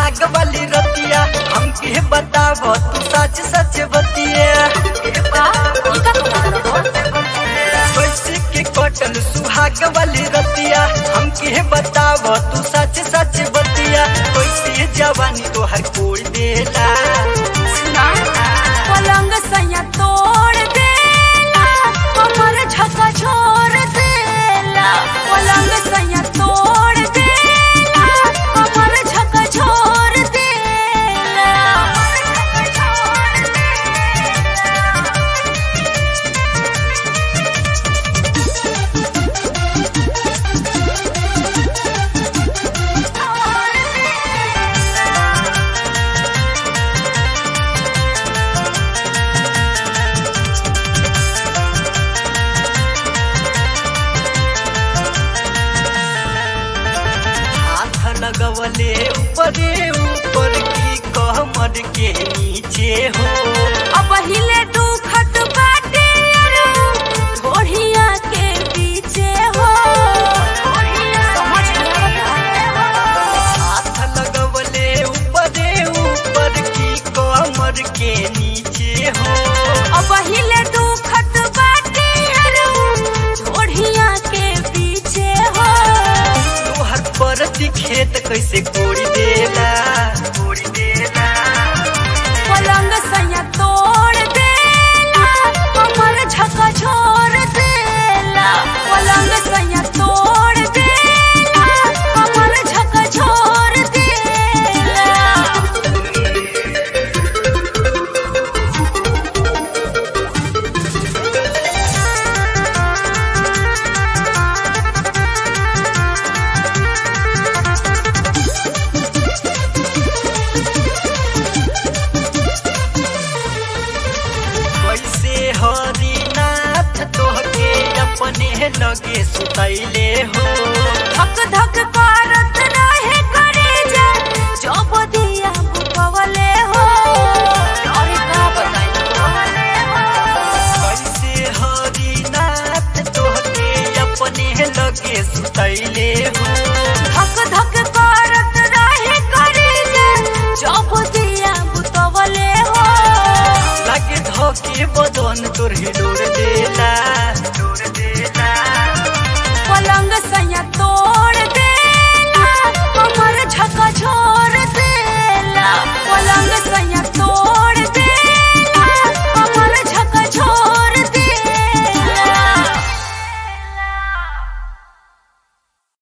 सुहाग वाली रतिया हमके बताव तू सच सच बतिया कैसे के कटल सुहाग वाली रतिया हमके बताव तू सच सच बतिया कैसे जवानी तोहर कोई देला पलंग सैया तोड़ देला कमर झका छोड़ देला पलंग सैया तोड़ देला कमर झका छोड़ देला हाथ लगवले ऊपरे ऊपर की कमर के नीचे हो अब हिले दुखत बाटे अरु घोड़िया के पीछे हो हाथ लगवले ऊपरे ऊपर की कमर के नीचे हो अब हिले दुखत बाटे अरु घोड़िया के पीछे हो तोहर परती खेत कैसे कोड़ी देला कोड़ी देला पलंग सैया तोड़ देला कमर झका छोड़ देला पलंग सैया तोड़ देला कमर झका छोड़ देला कैसे हरिनाथ तोहके अपने लगे सुतैले हो धक धक करत रहे करे जा जब दिया बुकवले हो अरे का बताई कैसे हरिनाथ तोहके अपने लगे सुतैले हो धक धक करत रहे करे जा जब दिया बुकवले हो लगे धोके बदन तोर हिलोर देला